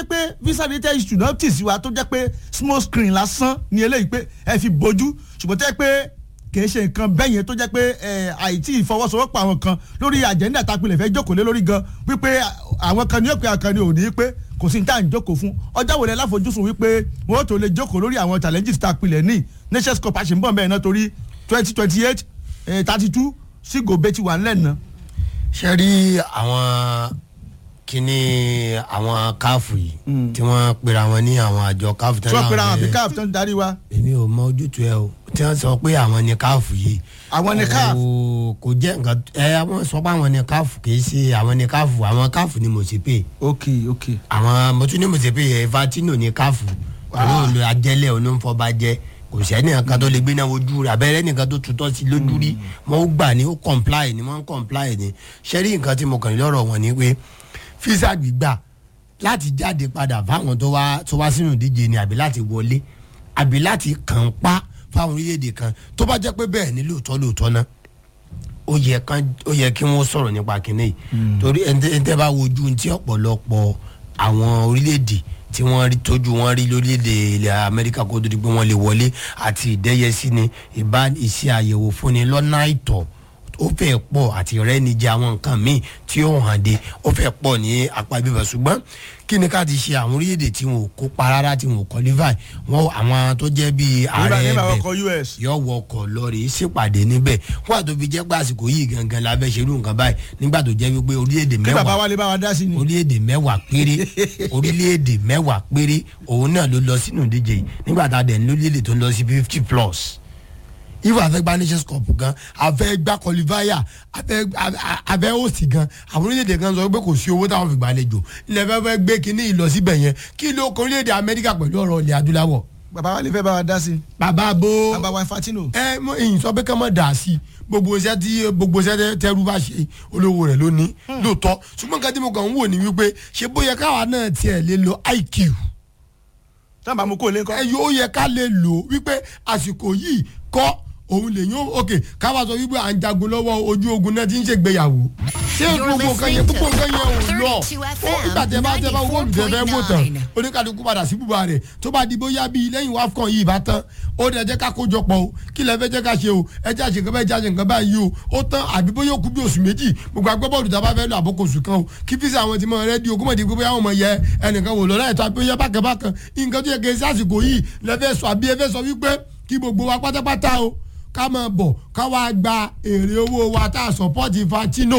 pé visa related issue náà tì sí wa tó jẹ́ pé small screen lásán ni eléyìí pé ẹ fi bójú ṣùgbọ́n tẹ́ pé kìí ṣe nǹkan bẹ́ẹ̀ yẹn tó jẹ́ pé ẹ, àìtí ìfọwọ́sowọ́pọ̀ àwọn kan lórí àjẹ́ndà tapilẹ̀ fẹ́ jókòó lé lórí gan wípé àwọn kan ní òpin àkànní òní pé kò sí ní tá à ń jókòó fún ọjọ́ wo lẹ láfojúsùn wípé wọ́n tó lè jókòó lórí àwọn challenges tapilẹ̀ ní nations cup àṣìǹbọ̀n bẹ́ẹ̀ náà torí twenty twenty eight thirty two sí gòbè ti wà ńlẹ̀ náà. ṣe rí àwọn kíní àwọn káàfù yìí tí wọ́n pera wọn ní àwọn àjọ káàfù tí wọ́n pera àwọn àbí ní- káàf tó ń darí wa. èmi ò mọ ojútùú ẹ o tí wọ́n sọ pé àwọn ní káàfù yìí Àwọn ni CAF. Kò- kò jẹ́ nǹkan ẹ wọ́n sọ pé àwọn ní káàfù kì í ṣe àwọn ní káàfù àwọn káàfù ni mo sì pè ok ok. àwọn mo tún ní mo sì pè ẹ fatino ní káàfù àwọn olè ajẹ́lẹ̀ onífọba jẹ́ kò sẹ́ni nǹkan tó lè gbé náà ojú rẹ̀ abẹ́rẹ́ nìkan tó tutọ́ sí lójú rí wọ́n ó gbà ní ó comply ni wọ́n ń comply ni ṣẹ́rí nǹkan tí mo kàn ní lọ́rọ̀ wọn ni pé físà gbígbà láti jáde padà fáwọn tó wá tó wá sínú ìdíje ni àbí láti wọlé àbí láti kàn pa fáwọn orílẹ̀-èdè kan tó bá jẹ́ pé bẹ́ẹ̀ ni lóòótọ́ lóòótọ́ náà ó yẹ kán ó yẹ kí wọ́n sọ̀rọ̀ nípa kínní yìí torí ẹni tẹ́ bá wojú tí ọ̀pọ̀lọpọ̀ àwọn orílẹ̀-èdè tí wọ́n rí tójú wọn rí lórílẹ̀‐èdè ilẹ̀ amẹ́ríkà kó tó di pé wọ́n lè wọlé àti ìdẹ́yẹsí ni ìbá ìṣe àyẹ̀wò fúnni lọ́nà àìtọ́ ó fẹ́ pọ̀ àti rẹ́nijẹ àwọn nǹkan míì tí ó hàn dé ó fẹ́ pọ̀ ní apá ibìbọ̀ ṣùgbọ́n kí ni ká ti ṣe àwọn orílẹ̀‐èdè tí wọn ò kópa rárá tí wọn ò qualify wọn àwọn tó jẹ́ bíi ààrẹ nígbà ẹ̀bẹ̀ ọkọ̀ us. yọ wọkọ̀ lọ́ọ̀rì sípàdé níbẹ̀ wọ́n àti òbí jẹ́ pé àsìkò yìí gangan la fẹ́ ṣerú nǹkan báyìí nígbà tó jẹ́ wípé orílẹ̀-èdè kí bàbá mẹ́wàá wa lè bá wa dá sí ni. orílẹ̀-èdè mẹ́wàá péré orílẹ̀-èdè mẹ́wàá péré òun náà ló lọ sínú ìdíje yìí nígbà tá a dẹ̀ ní orílẹ̀-èdè tó ń lọ sí fifty plus if a fẹ́ gba nations cup gan a fẹ́ gba qualifier a fẹ́ a- a fẹ́ host gan àwọn orílẹ̀-èdè kan sọ pé kò sí owó táwọn fi gbàlejò ilẹ̀ fẹ́ fẹ́ gbé kínní ìlọ síbẹ̀ yẹn kí ló kọ orílẹ̀-èdè amẹ́ríkà pẹ̀lú ọ̀rọ̀ ilẹ̀ adúláwọ̀ bàbá wa lè fẹ́ bá wa dá sí. bàbá bó bàbá wa fatino. ẹ mọ èyí sọ pé ká mọ dà sí i gbogbo iṣẹ́ tí gbogbo iṣẹ́ tẹ- tẹrú bá ṣe olówó rẹ̀ lónìí lóòótọ́ ṣùgbọ́n nǹkan tí mo kàn ń wò ní wípé ṣé bóyá káwa náà tiẹ̀ lè lo iq táwọn bá mú kó lé kọ́. ẹ yóò yẹ ká lè lò ó wípé àsìkò yìí kọ́ òun lè yún òkè káwa sọ wípé à ń jagun lọ́wọ́ ojú ogun náà ti ń ṣègbéyàwó ṣé You're gbogbo nǹkan yẹn listening gbogbo to nǹkan yẹn ò lọ 32 ó FM nígbà tẹ bá tẹ bá owó olùdẹ́fẹ́ wò tán 94.9. oníkàlùkù padà sí bùbá rẹ̀ tó bá di bóyá bíi lẹ́yìn wafcon yìí bá tán ó dẹ̀ jẹ́ ká kójọ pọ̀ o kí lẹ fẹ́ jẹ́ ká ṣe o ẹ jẹ́ àṣẹ nǹkan báyìí jẹ́ àṣẹ nǹkan báyìí o ó tán àbí bóyá ó kú bí oṣù méjì gbogbo agbábọ́ọ̀lù tá a bá fẹ́ lọ àbókò oṣù kan o kí fíìsì àwọn ti mọ rẹ́díò kó mọ̀ di pé bóyá wọn mọ̀ yẹ ẹnìkan wò lọ́la ẹ̀tọ́ àbí bóyá bákan bákan nǹkan tó yẹ kí ẹ sásìkò yìí lẹ fẹ́ sọ àbí ẹ fẹ́ sọ wípé kí gbogbo wa pátápátá o ká máa bọ̀ ká wá gba èrè owó wa tá a sọ̀pọ́ọ̀tì Infantino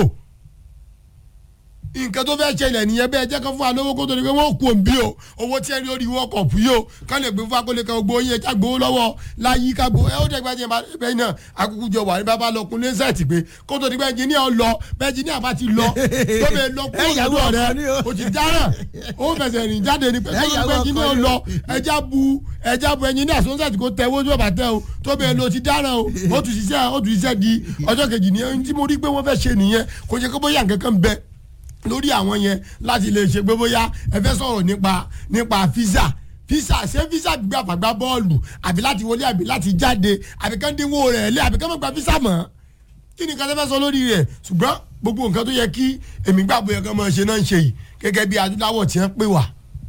nǹkan tó fẹ́ ṣẹlẹ̀ nìyẹn bẹ́ẹ̀ jẹ́ kó fún wa lówó kó tó di pé wọ́n kú òǹbí o owó tí ẹ rí orí wọn kọ̀ fún yìí o ká lè gbé fún akólé kan gbó yẹn ká gbowó lọ́wọ́ láyé ká gbowó ẹ ó dẹ́gbẹ́ jẹ́ bẹ́ẹ̀ náà akúkú jọ wà ní bàbá lọ kun lẹ́sẹ̀tì pé kó tó di pé ẹnjìníà lọ bẹ́ẹ̀ ẹnjìníà bá ti lọ tó bẹ́ẹ̀ lọ kúrò Ẹ̀yàwó lọ́dọ̀ ọkọ ni o. rẹ o ti dáràn ó fẹsẹ̀ rìn jáde ní pé tó Ẹ̀yàwó di pé ọkọ ẹnjìníà ni o. lọ ẹja bu ẹja bu ẹnjìníà sọ́nsẹ̀tì kó tẹ owó tó bá tẹ o tó bẹ́ẹ̀ lọ ti dáràn o ó tún ṣiṣẹ́ ó tún ṣiṣẹ́ di ọjọ́ kejì ní ẹni tí mo rí pé wọ́n fẹ́ ṣe nìyẹn kò ṣe kó bóyá nǹkan kan bẹ́ẹ̀ lórí àwọn yẹn láti lè ṣe pé bóyá ẹ fẹ́ sọ̀rọ̀ nípa nípa físà físà ṣé físà gbígbà fàgbà bọ́ọ̀lù àbí láti wọlé àbí láti jáde àbí kán dínwó rẹ̀ lé àbí kán mọ̀ gba físà mọ́ kí ni kán fẹ́ sọ lórí rẹ̀ ṣùgbọ́n gbogbo nǹkan tó yẹ kí èmi gbàgbọ́ yẹ kán máa ṣe náà ń ṣe yìí gẹ́gẹ́ bí adúláwọ̀ tí wọ́n pè wá.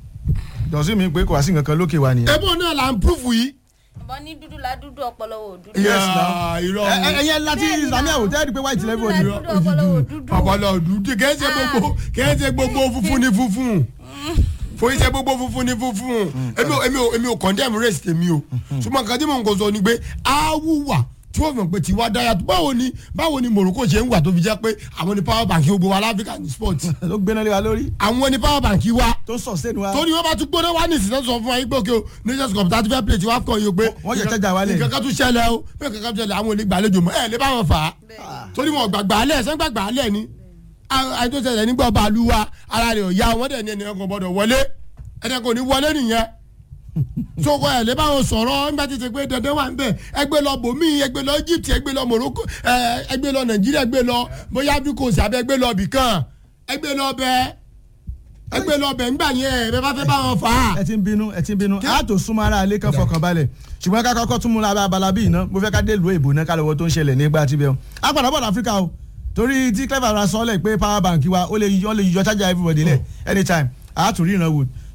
jọ̀sí mi pé kò wá sí nǹkan kan lókè wa nìyẹn. ẹ̀bùn náà là ń púfù yìí. ọmọ ní dúdú la dúdú ọpọlọ wò dúdú. Yes, Ah, now. irọ́ Ẹ- ẹ- ẹyẹ láti Bẹ́ẹ̀ni ìsàmì náà. àwòtẹ́ ẹ̀rí pé white level ni. Dúdú ọpọlọ wò dúdú. ọpọlọ dúdú kìí ṣe gbogbo kìí ṣe gbogbo funfun ni funfun fún iṣẹ́ gbogbo funfun ni funfun èmi ò èmi ò èmi ò condemn race tèmi o ṣùgbọ́n nǹkan tí mò ń kó sọ ni pé awúwà tí wọ́n mọ̀ pé tiwa dára tó báwo ni báwo ni Morocco ṣe ń wà tó fi jẹ́ pé àwọn ni power bank gbogbo wa láfíríkà ní sport ló gbéná lé wa lórí àwọn ni power bank wa tó ń sustain wa. torí wọn bá tún gbóná wá ní ìsìn sọ fún wa yín pé òkè o nations cup thirty five plate wá kàn yín o pé Wọ́n yẹ chájà wálẹ̀. nǹkan kan tún ṣẹlẹ̀ o pé nǹkan kan tún ṣẹlẹ̀ àwọn olè gbàlejò mọ́ ẹ̀ lè bá wọn fà á torí wọn gbàgbà alẹ́ ẹ̀sán gbàgbà alẹ́ ni àìtó ṣẹlẹ̀ nígbà ọba àlùwà ara rẹ̀ ò ya wọn dẹ̀ ní ẹnìkan kò gbọdọ̀ wọlé ẹnìkan kò ní wọlé nìyẹn sọkọ ẹ̀ lè bá wọn sọ̀rọ̀ nígbà tí ti pé dandan wà nbẹ ẹgbẹ́ lọ bòmí ẹgbẹ́ lọ Egypt ẹgbẹ́ lọ Morocco ẹ, ẹgbẹ́ lọ Nàìjíríà ẹgbẹ́ lọ bóyá Ivory Coast àbẹ ẹgbẹ́ lọ bìkan ẹgbẹ́ lọ bẹ́ẹ̀ ẹgbẹ́ lọ bẹ̀ ńgbà yẹn ẹ bẹ́ẹ̀ bá fẹ́ bá wọn fà á. ẹ ti ń bínú ẹ ti ń bínú a tó súnmọ́ ara ilé kan fọkàn balẹ̀ ṣùgbọ́n ká kọ́kọ́ tún mú lábẹ́ abala bíi iná mo fẹ́ ká dé ìlú èbó náà ká lọ́wọ́ tó ń ṣẹlẹ̀ nígbà tí bẹ́ẹ̀ o a padà bọ̀ láfíríkà o torí tí clever ra sọ́ọ́lẹ̀ pé power bank wa ó lè yọ ó lè yọ charger everybody lẹ̀ anytime a tún ríran wò